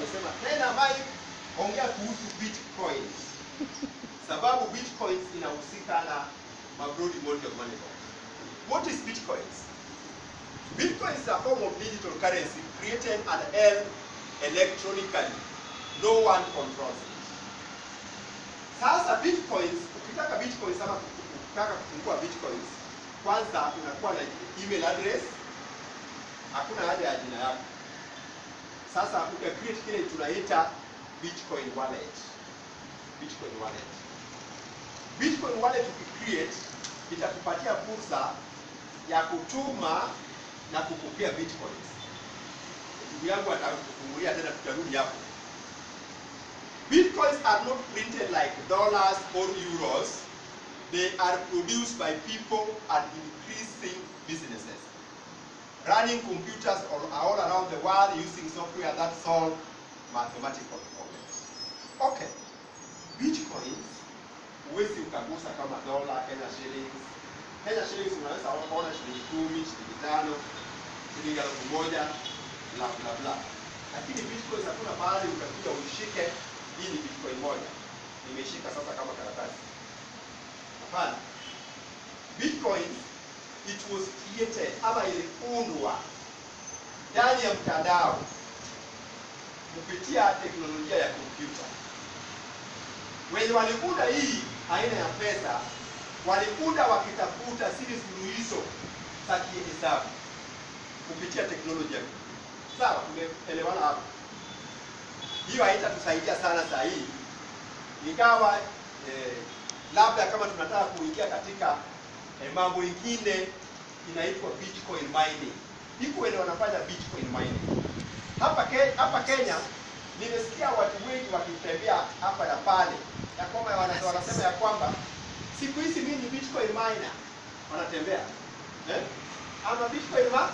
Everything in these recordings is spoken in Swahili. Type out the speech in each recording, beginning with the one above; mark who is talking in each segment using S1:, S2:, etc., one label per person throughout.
S1: wamesema tena Mike, ongea kuhusu bitcoins, sababu bitcoins inahusika na mabroad mode of money. What is bitcoins? Bitcoin is a form of digital currency created and held electronically. No one controls it. Sasa bitcoins, ukitaka bitcoins ama ukitaka kufungua bitcoins, kwanza unakuwa na email address, hakuna haja ya jina yako. Sasa uta create kile tunaita bitcoin wallet. Bitcoin wallet. Bitcoin wallet ukicreate itakupatia fursa ya kutuma na kupokea bitcoins. Ndugu yangu atakufungulia tena, tutarudi hapo. Bitcoins are not printed like dollars or euros. They are produced by people and increasing businesses. Running computers all, all around the world using software that solve mathematical problems. Okay. Bitcoins huwezi ukagusa kama dola, Kenya shillings. Kenya shillings unaweza ona shilingi kumi, shilingi tano, shilingi elfu moja, bla bla bla. Lakini bitcoins hakuna mahali utakuja uishike hii ni bitcoin moja. Nimeshika sasa kama karatasi. Hapana. Bitcoin it was created ama iliundwa ndani ya mtandao kupitia teknolojia ya kompyuta. Wenye waliunda hii aina ya pesa waliunda wakitafuta zile suluhisho za kihesabu kupitia teknolojia. Sawa, tumeelewana hapo? Hiyo haitatusaidia sana saa hii, ingawa eh, labda kama tunataka kuingia katika eh, mambo ingine inaitwa bitcoin mining. Iko wenye wanafanya bitcoin mining hapa ke, hapa Kenya. Nimesikia watu wengi wakitembea hapa na pale ya kwamba wana- wanasema ya kwamba siku hizi mimi ni bitcoin miner, wanatembea eh? ama bitcoin ma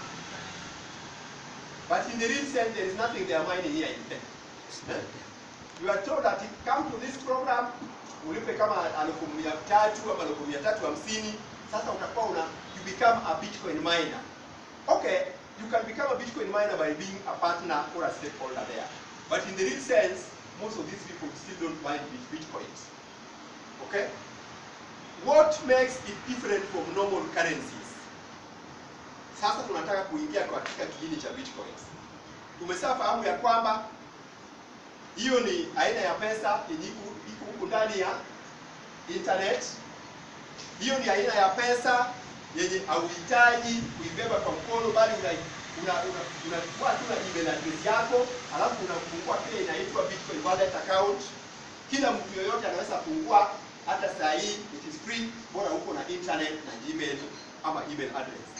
S1: but in the real sense there is nothing they are mining here in Kenya. Eh? You are told that come to this program ulipe kama elfu mia tatu ama elfu mia tatu hamsini sasa utakuwa una you become a bitcoin miner. Okay, you can become a bitcoin miner by being a partner or a stakeholder there. But in the real sense, most of these people still don't mine bit- bitcoins. Okay? What makes it different from normal currencies? Sasa tunataka kuingia katika kiini cha bitcoins. Tumeshafahamu ya kwamba hiyo ni aina ya pesa yenye iko iko huku ndani ya internet. Hiyo ni aina ya pesa yenye hauhitaji kuibeba kwa mkono, bali una una una unachukua tu na email address yako, alafu unafungua kile inaitwa Bitcoin wallet account. Kila mtu yoyote anaweza fungua, hata saa hii it is free, bora uko na internet na Gmail ama email address.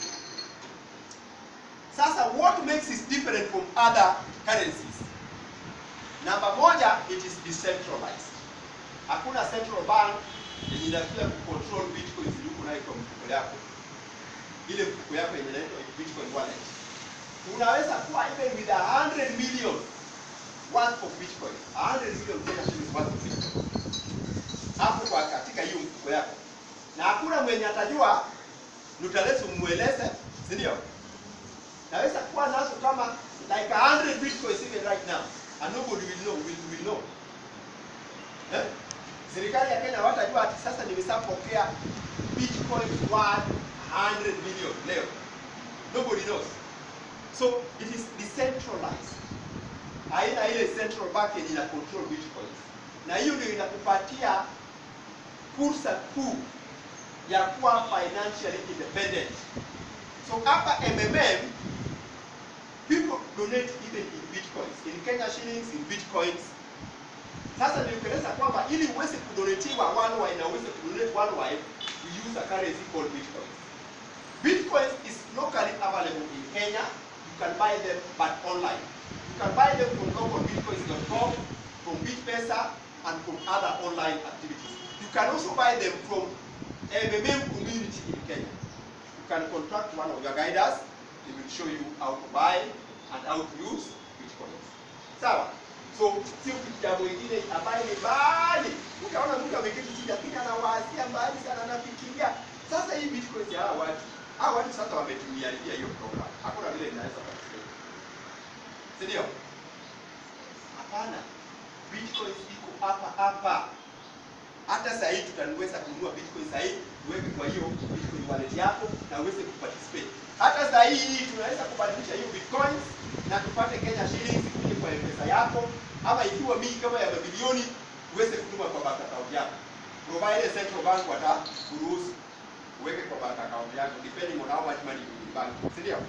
S1: Sasa what makes it different from other currencies? Namba moja, it is decentralized. Hakuna central bank yenye inakuja kucontrol bitcoins zilizo nayo kwa mfuko yako. Ile mfuko yako yenye inaitwa Bitcoin wallet. Unaweza kuwa even with a 100 million worth of bitcoin. 100 million Kenya shillings worth of bitcoin. Hapo kwa katika hiyo mfuko yako. Na hakuna mwenye atajua nutalesi umweleze, si ndio? Naweza kuwa nazo kama like 100 bitcoins even right now and nobody will know will, will know. Eh? Serikali ya Kenya hawatajua ati sasa nimeshapokea bitcoins worth 100 million leo. Nobody knows. So it is decentralized. Haina ile central bank yenye ina control bitcoins. Na hiyo ndio inakupatia fursa kuu ya kuwa financially independent. So hapa MMM people donate even in bitcoins, in Kenya shillings, in bitcoins. Sasa nilikueleza kwamba ili uweze kudonetiwa worldwide na uweze kudonate worldwide, we use a currency called bitcoins. Bitcoins is locally available in Kenya. You can buy them but online. You can buy them from localbitcoins.com, from Bitpesa, and from other online activities. You can also buy them from MMM community in Kenya. You can contact one of your guiders. They will show you how to buy and how to use bitcoins. Sawa? So sio kitu jambo ingine ambayo ni mbali. Ukaona mtu ameketi chini lakini anawasia mbali sana anafikiria. Sasa hii bitcoins ya hawa watu, hawa watu sasa wametumia hiyo program. Hakuna vile inaweza kufikia. Si ndio? Hapana, bitcoins iko hapa hapa. Hata saa hii tutaweza kununua bitcoin saa hii, uweke kwa hiyo bitcoin wallet yako na uweze kuparticipate. Hata saa hii tunaweza kubadilisha hiyo bitcoins na tupate Kenya shillings kuje kwa M-Pesa yako, ama ikiwa mingi kama ya mabilioni uweze kutuma kwa bank account yako, provided central bank watakuruhusu uweke kwa bank account yako depending on how much money you in bank, si ndio?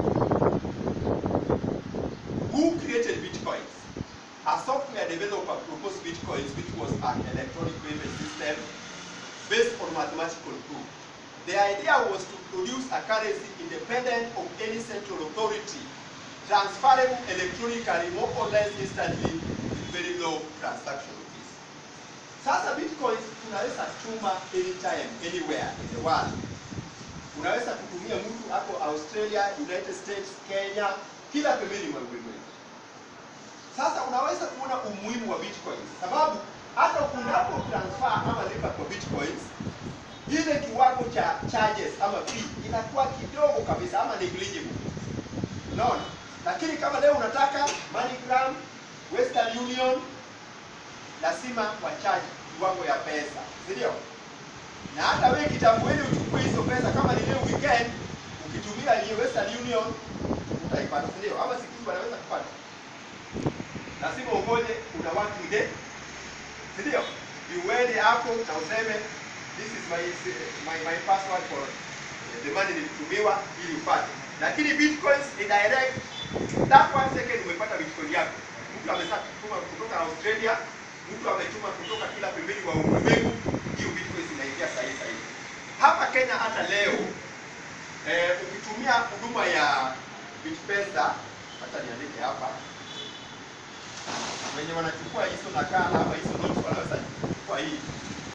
S1: Who created bitcoins? A software developer proposed bitcoins, which was an electronic payment system based on mathematical proof. The idea was to produce a currency independent of any central authority, transferable electronically more or less instantly with very low transaction fees. Sasa bitcoins tunaweza tuma anytime anywhere in the world. Unaweza kutumia mtu hapo Australia, United States, Kenya, kila pembeni mwa ulimwengu. Sasa unaweza kuona umuhimu wa bitcoins, sababu hata unapo transfer ama lipa kwa bitcoins, ile kiwango cha charges ama fee inakuwa kidogo kabisa ama negligible. Unaona? Lakini kama leo unataka MoneyGram, Western Union, lazima wacharge kiwango ya pesa, si ndio? Na hata wewe kitambo ili uchukue hizo pesa, kama ni leo weekend, ukitumia hiyo Western Union utaipata, si ndio? Ama siku hizi wanaweza kupata lazima ungoje una working day, si ndio? Uende hapo na useme this is my my, my password for the money nilitumiwa ili upate. Lakini bitcoins ni direct, that one second umepata bitcoin yako. Mtu amesha kutuma kutoka Australia, mtu ametuma kutoka kila pembeni wa ulimwengu, hiyo bitcoins inaingia sahihi sahihi. Hapa Kenya hata leo eh, ukitumia huduma ya Bitpesa, hata niandike hapa wenye wanachukua hizo nakala ama hizo notes wanaweza